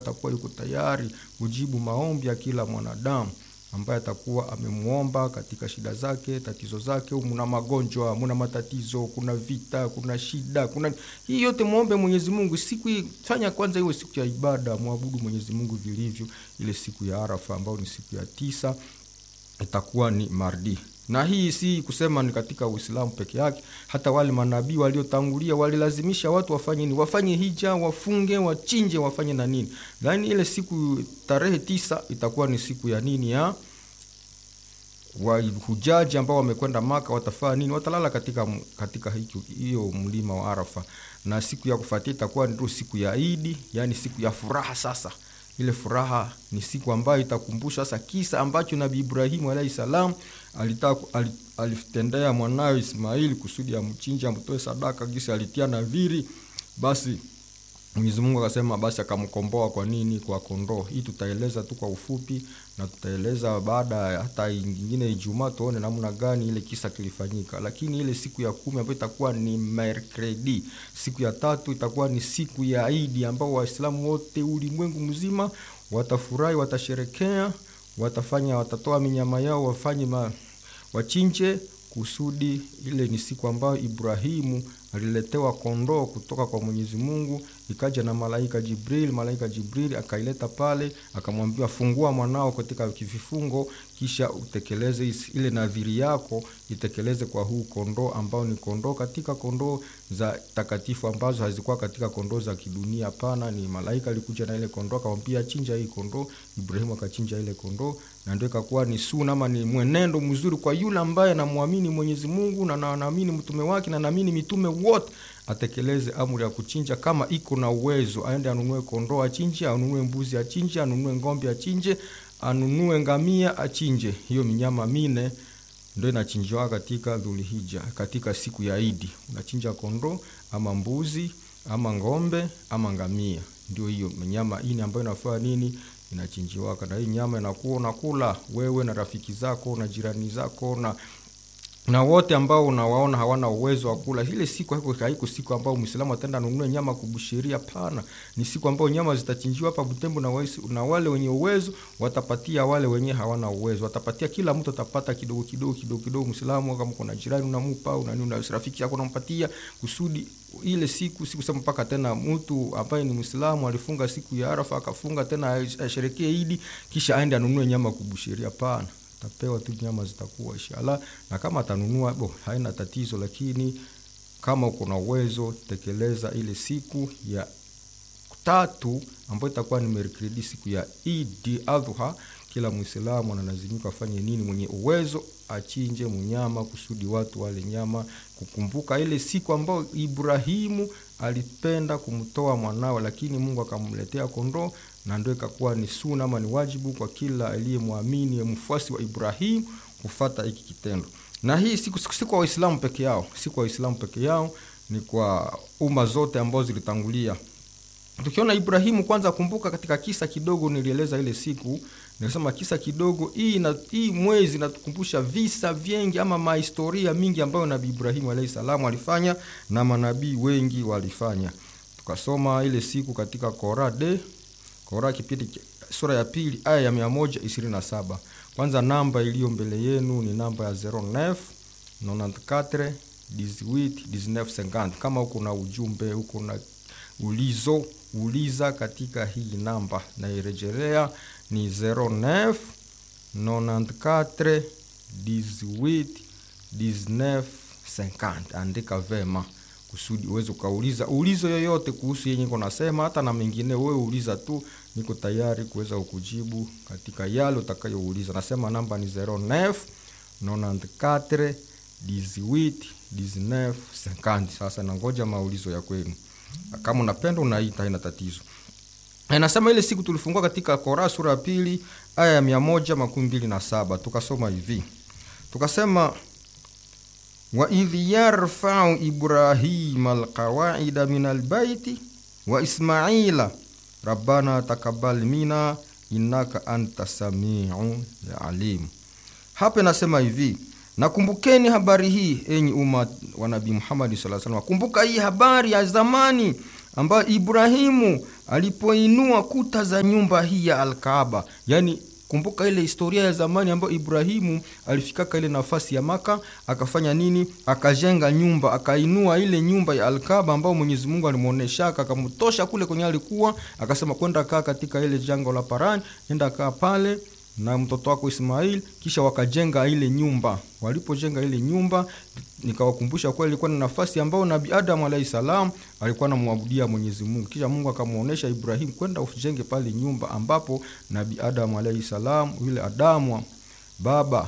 atakuwa yuko tayari kujibu maombi ya kila mwanadamu ambaye atakuwa amemwomba katika shida zake, tatizo zake. Muna magonjwa, muna matatizo, kuna vita, kuna shida, kuna hii yote, muombe Mwenyezi Mungu. Siku hii fanya kwanza iwe siku ya ibada, mwabudu Mwenyezi Mungu vilivyo. Ile siku ya Arafa ambayo ni siku ya tisa itakuwa ni mardi na hii si kusema ni katika Uislamu peke yake. Hata wale manabii waliotangulia walilazimisha watu wafanye nini? Wafanye hija, wafunge, wachinje, wafanye na nini. Lakini ile siku tarehe tisa itakuwa ni siku ya nini? Ya wahujaji ambao wamekwenda Maka watafanya nini? Watalala katika katika hiyo mlima wa Arafa, na siku ya kufuatia itakuwa ndio siku ya Idi, yani siku ya furaha sasa ile furaha ni siku ambayo itakumbusha sasa kisa ambacho Nabii Ibrahimu alayhi salam alitaka alitendea mwanawe Ismaili kusudi amchinje amtoe sadaka, gisi alitia nadhiri. Basi Mwenyezi Mungu akasema, basi akamkomboa. Kwa nini? Kwa kondoo. Hii tutaeleza tu kwa ufupi, na tutaeleza baada hata nyingine Ijumaa tuone namna gani ile kisa kilifanyika. Lakini ile siku ya kumi ambayo itakuwa ni mercredi, siku ya tatu itakuwa ni siku ya Idi, ambao Waislamu wote ulimwengu mzima watafurahi, watasherekea, watafanya, watatoa minyama yao, wafanye ma, wachinje kusudi ile ni siku ambayo Ibrahimu aliletewa kondoo kutoka kwa Mwenyezi Mungu, ikaja na malaika Jibril. Malaika Jibril akaileta pale, akamwambia fungua mwanao katika vifungo, kisha utekeleze ile nadhiri yako, itekeleze kwa huu kondoo ambao ni kondoo katika kondoo za takatifu ambazo hazikuwa katika kondoo za kidunia. Hapana, ni malaika alikuja na ile kondoo, akamwambia chinja hii kondoo. Ibrahimu akachinja ile kondoo, na ndio ikakuwa ni sunna ama ni mwenendo mzuri kwa yule ambaye anamwamini Mwenyezi Mungu na anaamini mtume wake na anaamini mitume wote atekeleze amri ya kuchinja. Kama iko na uwezo, aende anunue kondoo achinje, anunue mbuzi achinje, anunue ng'ombe achinje, anunue ngamia achinje. Hiyo minyama mine ndio inachinjwa katika Dhulhija, katika siku ya Idi. Unachinja kondoo ama mbuzi ama ng'ombe ama ngamia, ndio hiyo minyama ine ambayo inafaa nini inachinjiwaka. Na hii nyama inakuwa unakula wewe na rafiki zako na jirani zako na na wote ambao unawaona hawana uwezo wa kula ile siku. Haiko haiko siku ambao Muislamu ataenda anunue nyama kubusheria. Pana, ni siku ambao nyama zitachinjiwa hapa Butembo, na, waisi, na wale wenye uwezo watapatia wale wenye hawana uwezo, watapatia. Kila mtu atapata kidogo kidogo kidogo kidogo. Muislamu kama kuna jirani unamupa, unani una rafiki yako unampatia, kusudi ile siku siku sema mpaka tena mtu ambaye ni Muislamu alifunga siku ya Arafa akafunga tena asherekee Idi kisha aende anunue nyama kubusheria. Pana, tapewa tu nyama zitakuwa inshallah, na kama atanunua bo, haina tatizo, lakini kama uko na uwezo tekeleza ile siku ya tatu ambayo itakuwa ni mercredi, siku ya Idi Adha. Kila Muislamu analazimika afanye nini? Mwenye uwezo achinje mnyama kusudi watu wale nyama, kukumbuka ile siku ambayo Ibrahimu alipenda kumtoa mwanawe, lakini Mungu akamletea kondoo na ndio ikakuwa ni sunna ama ni wajibu kwa kila aliyemwamini mfuasi wa Ibrahimu kufata hiki kitendo. Na hii siku si kwa Waislamu peke yao, si kwa Waislamu peke yao, ni kwa umma zote ambazo zilitangulia. Tukiona Ibrahimu kwanza, kumbuka katika kisa kidogo nilieleza ile siku, nilisema kisa kidogo hii na hii mwezi natukumbusha visa vingi ama mahistoria mingi ambayo Nabii Ibrahimu alayhi salamu alifanya na manabii wengi walifanya. Tukasoma ile siku katika Korade Kora kipindi sura ya pili aya ya mia moja ishirini na saba. Kwanza namba iliyo mbele yenu ni namba ya 09 94 18 19 50. Kama uko na ujumbe uko na ulizo uliza katika hii namba, nairejelea ni 09 94 18 19 50. Andika vema kusudi uweze ukauliza ulizo yoyote kuhusu yenye niko nasema, hata na mengine, wewe uliza tu, niko tayari kuweza kukujibu katika yale utakayouliza. Nasema namba ni 09 94 18 19 50. Sasa nangoja maulizo ya kwenu, kama unapenda unaita, haina tatizo. Nasema ile siku tulifungua katika Kora sura ya pili aya ya mia moja makumi mbili na saba tukasoma hivi, tukasema waidh yarfau Ibrahima alqawaida min albaiti wa Ismaila rabbana takabal mina innaka anta samiu alim. Hapa inasema hivi, nakumbukeni habari hii enyi umma wa Nabii Muhammad sallallahu alaihi wasallam, kumbuka hii habari ya zamani ambayo Ibrahimu alipoinua kuta za nyumba hii ya Alkaaba. Yani kumbuka ile historia ya zamani ambayo Ibrahimu alifikaka ile nafasi ya Maka akafanya nini? Akajenga nyumba, akainua ile nyumba ya Alkaaba ambayo Mwenyezi Mungu alimuoneshaka, akamtosha kule kwenye alikuwa, akasema kwenda kaa katika ile jango la Paran, enda kaa pale na mtoto wako Ismail, kisha wakajenga ile nyumba. Walipojenga ile nyumba, nikawakumbusha kuwa ilikuwa ni nafasi ambayo Nabii Adam alayhi salam alikuwa anamwabudia Mwenyezi Mungu. Kisha Mungu akamuonesha Ibrahim kwenda ujenge pale nyumba ambapo Nabii Adam alayhi salam, yule Adamu baba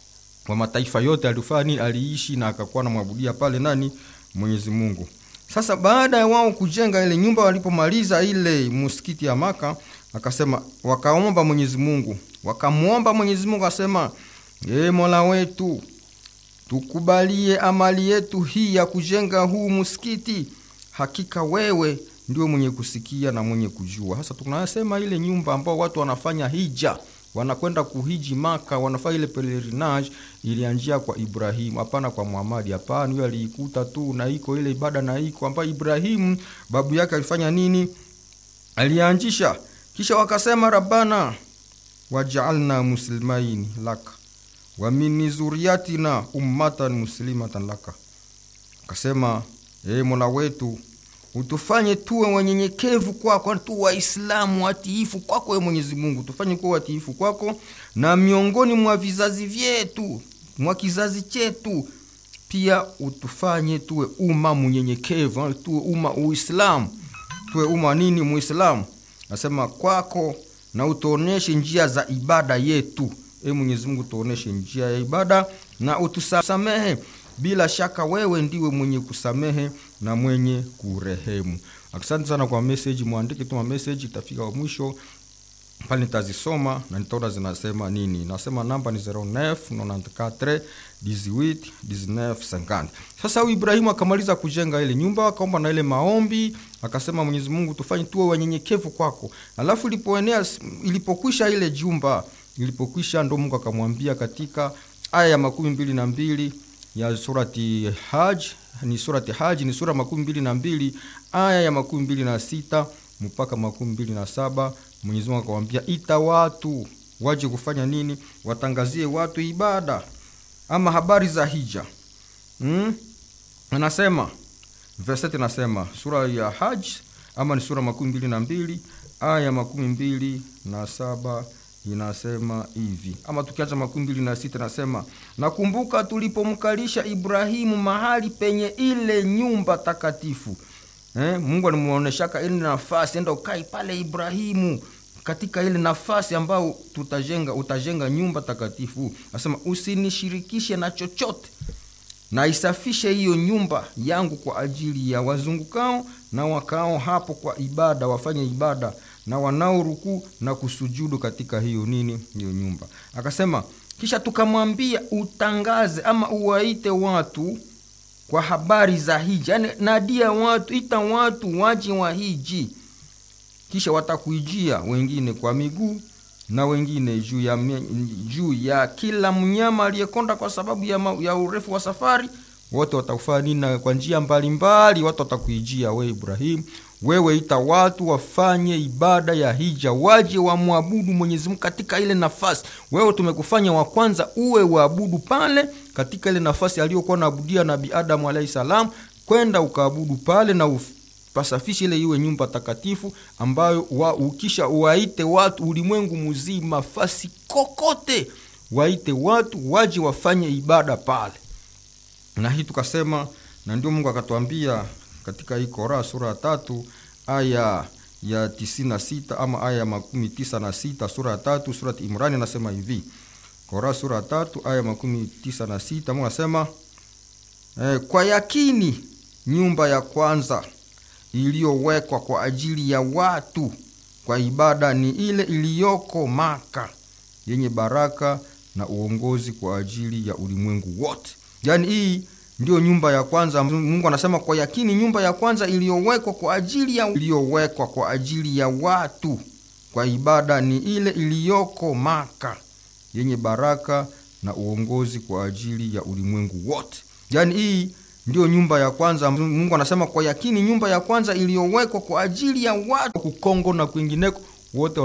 wa mataifa yote, alifanya nini? Aliishi na akakuwa anamwabudia pale nani? Mwenyezi Mungu. Sasa baada ya wao kujenga ile nyumba, walipomaliza ile msikiti ya Maka, akasema wakaomba Mwenyezi Mungu, wakamwomba Mwenyezi Mungu akasema, ee Mola wetu, tukubalie amali yetu hii ya kujenga huu msikiti, hakika wewe ndio mwenye kusikia na mwenye kujua. Sasa tunasema ile nyumba ambao watu wanafanya hija wanakwenda kuhiji Maka, wanafanya ile pelerinage, ilianjia kwa Ibrahimu, hapana kwa Muhamadi. Hapana, huyo aliikuta tu na iko ile ibada na iko ambayo Ibrahimu babu yake alifanya nini, alianjisha. Kisha wakasema rabbana wajaalna muslimaini laka wa min zuriyatina ummatan muslimatan laka, akasema ee Mola wetu utufanye tuwe wanyenyekevu kwako, tu Waislamu watiifu kwako, wewe Mwenyezi Mungu, tufanye kuwa watiifu kwako, na miongoni mwa vizazi vyetu, mwa kizazi chetu pia utufanye tuwe umma mnyenyekevu, tuwe umma Uislamu, tuwe umma nini? Muislamu. Nasema kwako na utuoneshe njia za ibada yetu. E Mwenyezi Mungu, tuoneshe njia ya ibada na utusamehe bila shaka wewe ndiwe mwenye kusamehe na mwenye kurehemu. Asante sana kwa message, mwandike tu message, itafika mwisho pale nitazisoma na nitaona zinasema nini. Nasema namba ni 09 94 18 19 50. Sasa huyu Ibrahimu akamaliza kujenga ile nyumba, akaomba na ile maombi, akasema Mwenyezi Mungu, tufanye tuwe wanyenyekevu kwako. Alafu ilipoenea ilipokwisha ile jumba ilipokwisha, ndo Mungu akamwambia katika aya ya makumi mbili na mbili ya surati Haj ni surati Haj ni sura makumi mbili na mbili aya ya makumi mbili na sita mpaka makumi mbili na saba Mwenyezi Mungu akamwambia ita watu waje kufanya nini? Watangazie watu ibada ama habari za hija. Hmm? Anasema verset nasema sura ya Haj ama ni sura makumi mbili na mbili aya ya makumi mbili na saba inasema hivi ama tukiacha makumi mbili na sita nasema nakumbuka tulipomkalisha Ibrahimu mahali penye ile nyumba takatifu. Eh, Mungu alimuoneshaka ile nafasi, enda ukai pale Ibrahimu, katika ile nafasi ambayo tutajenga, utajenga nyumba takatifu. Nasema usinishirikishe na chochote, na isafishe hiyo nyumba yangu kwa ajili ya wazungukao na wakao hapo kwa ibada, wafanye ibada na wanaorukuu na kusujudu katika hiyo nini, hiyo nyumba. Akasema kisha tukamwambia utangaze ama uwaite watu kwa habari za hija, yani nadia watu, ita watu waje wa hiji, kisha watakuijia wengine kwa miguu na wengine juu ya, juu ya kila mnyama aliyekonda kwa sababu ya, ma, ya urefu wa safari. Wote watakufanya nini? Kwa njia mbalimbali watu watakuijia we Ibrahimu, wewe ita watu wafanye ibada ya hija, waje wamwabudu Mwenyezi Mungu katika ile nafasi. Wewe tumekufanya wa kwanza uwe waabudu pale katika ile nafasi aliyokuwa naabudia Nabii Adamu alayhi salam, kwenda ukaabudu pale na upasafishe ile iwe nyumba takatifu ambayo wa, ukisha waite watu ulimwengu mzima, fasi kokote, waite watu waje wafanye ibada pale. Na hii tukasema, na ndio Mungu akatuambia katika hii Kora sura ya tatu aya ya tisini na sita ama aya ya makumi tisa na sita sura ya tatu surat Imrani anasema hivi. Kora sura ya tatu aya ya makumi tisa na sita Mungu anasema eh, kwa yakini nyumba ya kwanza iliyowekwa kwa ajili ya watu kwa ibada ni ile iliyoko Maka yenye baraka na uongozi kwa ajili ya ulimwengu wote. Yaani hii ndio nyumba ya kwanza. Mungu anasema kwa yakini nyumba ya kwanza iliyowekwa kwa ajili ya iliyowekwa kwa ajili ya watu kwa ibada ni ile iliyoko Maka yenye baraka na uongozi kwa ajili ya ulimwengu wote. Yaani hii ndio nyumba ya kwanza. Mungu anasema kwa yakini, nyumba ya kwanza iliyowekwa kwa ajili ya watu kukongo na kwingineko wote